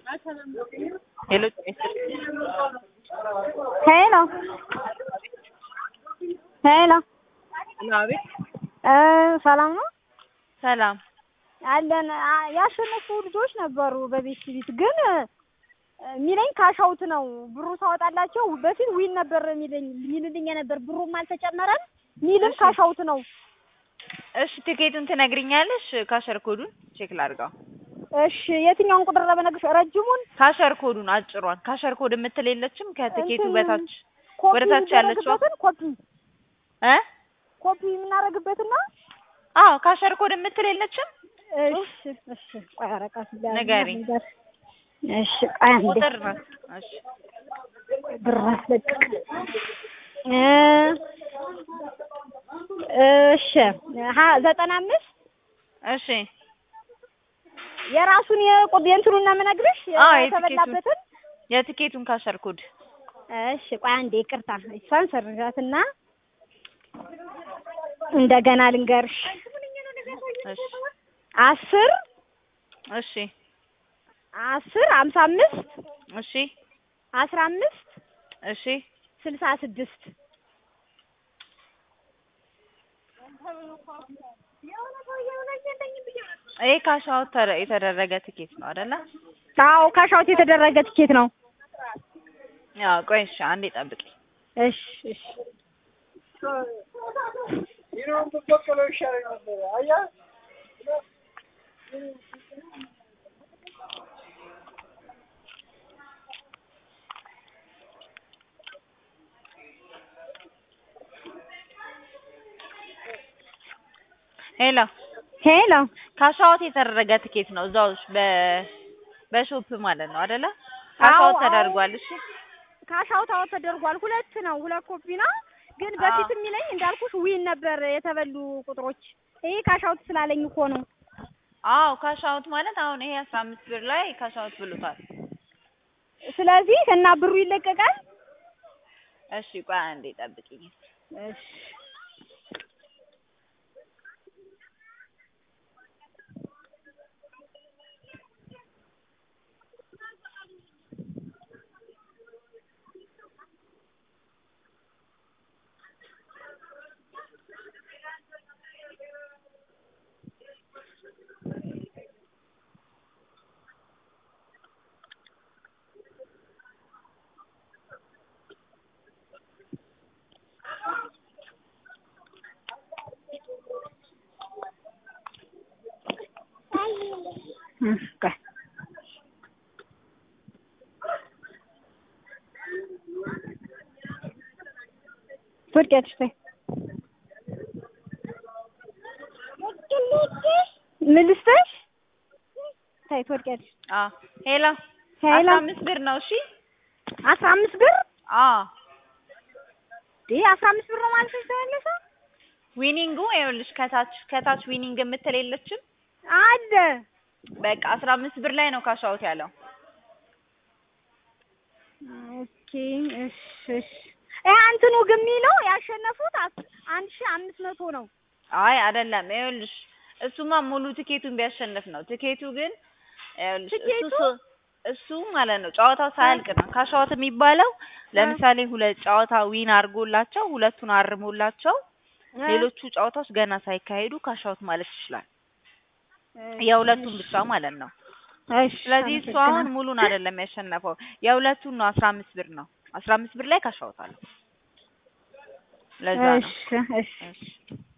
ሄሎ ሄሎ ሄሎ አቤት እ ሰላም ነው ሰላም አለን። አ- ያሸነፉ ልጆች ነበሩ በቤት ቤት ግን የሚለኝ ካሻውት ነው። ብሩ ሳወጣላቸው በፊት ዊን ነበር የሚለኝ የሚልልኝ ነበር። ብሩም አልተጨመረም። ሚልም እሺ። ካሻውት ነው። እሺ ትኬቱን ትነግሪኛለሽ ካሸር ኮዱን ቼክ ላድርገው እሺ የትኛውን ቁጥር ለመነግርሽ? ረጅሙን ካሸር ኮዱን አጭሯን ካሸር ኮድ የምትል የለችም ከትኬቱ እንትን በታች ኮፒ ወደ ታች ያለችው? የምናደርግበትን ኮፒ እ ኮፒ የምናደርግበትና አዎ ካሸር ኮድ የምትል የለችም እሺ እሺ ቆይ ወረቀት ላይ ንገሪኝ። እሺ ቆይ አንዴ ቁጥር ናት እሺ ብር አስለቅቅ እ እሺ ሀ ዘጠና አምስት እሺ የራሱን የቁድ የእንትኑን ነው የምነግርሽ አዎ፣ የተበላበትን የትኬቱን ካሸር ኮድ እሺ ቆይ አንዴ ይቅርታ እሷን ሰርዣትና እንደገና ልንገርሽ እሺ አስር እሺ አስር ሀምሳ አምስት እሺ አስራ አምስት እሺ ስልሳ ስድስት ይሄ ካሻውት ተረ- የተደረገ ትኬት ነው አይደለ? አዎ ካሻውት የተደረገ ትኬት ነው ያው ቆይ እሺ አንዴ ጠብቂ። እሺ እሺ ይህን ብትበቀለው ይሻለኝ ነበር። አየህ ሄሎ ሄሎ ካሻውት የተደረገ ትኬት ነው እዛው በ በሾፕ ማለት ነው አይደለ? ካሻውት አዎ፣ ተደርጓል። እሺ ካሻውት አዎ ተደርጓል። ሁለት ነው ሁለት ኮፒ ነው። ግን በፊት የሚለኝ እንዳልኩሽ ዊን ነበር የተበሉ ቁጥሮች። ይሄ ካሻውት ስላለኝ እኮ ነው። አዎ ካሻውት ማለት አሁን ይሄ አስራ አምስት ብር ላይ ካሻውት ብሎታል። ስለዚህ እና ብሩ ይለቀቃል። እሺ ቆይ አንዴ ጠብቂኝ። እሺ እሺ ቆይ ትወድቂያለሽ ተይ ምን ልስጥሽ? ተይ ትወድቂያለሽ። አዎ ሄሎ ሄሎ አስራ አምስት ብር ነው። እሺ አስራ አምስት ብር አዎ ይሄ አስራ አምስት ብር ነው ማለት ነው የተመለሰው? ዊኒንጉ ይኸውልሽ ከታች ከታች ዊኒንግ የምትል የለችም? አለ በቃ አስራ አምስት ብር ላይ ነው ካሻውት ያለው። ኦኬ እሺ እሺ ይሄ እንትኑ ግን የሚለው ያሸነፉት አስ- አንድ ሺህ አምስት መቶ ነው። አይ አይደለም፣ ይኸውልሽ እሱማ ሙሉ ትኬቱን ቢያሸንፍ ነው። ትኬቱ ግን ይኸውልሽ እሱ ትኬቱ? ሶ- እሱ ማለት ነው ጨዋታው ሳያልቅ ነው ካሻውት የሚባለው። ለምሳሌ ሁለት ጨዋታ ዊን አድርጎላቸው ሁለቱን አርሞላቸው ሌሎቹ ጨዋታዎች ገና ሳይካሄዱ ካሻውት ማለት ይችላል። የሁለቱን ብቻ ማለት ነው። እሺ ስለዚህ እሱ አሁን ሙሉን አይደለም ያሸነፈው የሁለቱን ነው። አስራ አምስት ብር ነው። አስራ አምስት ብር ላይ ካሻውታል። ለዛ ነው። እሺ እሺ እሺ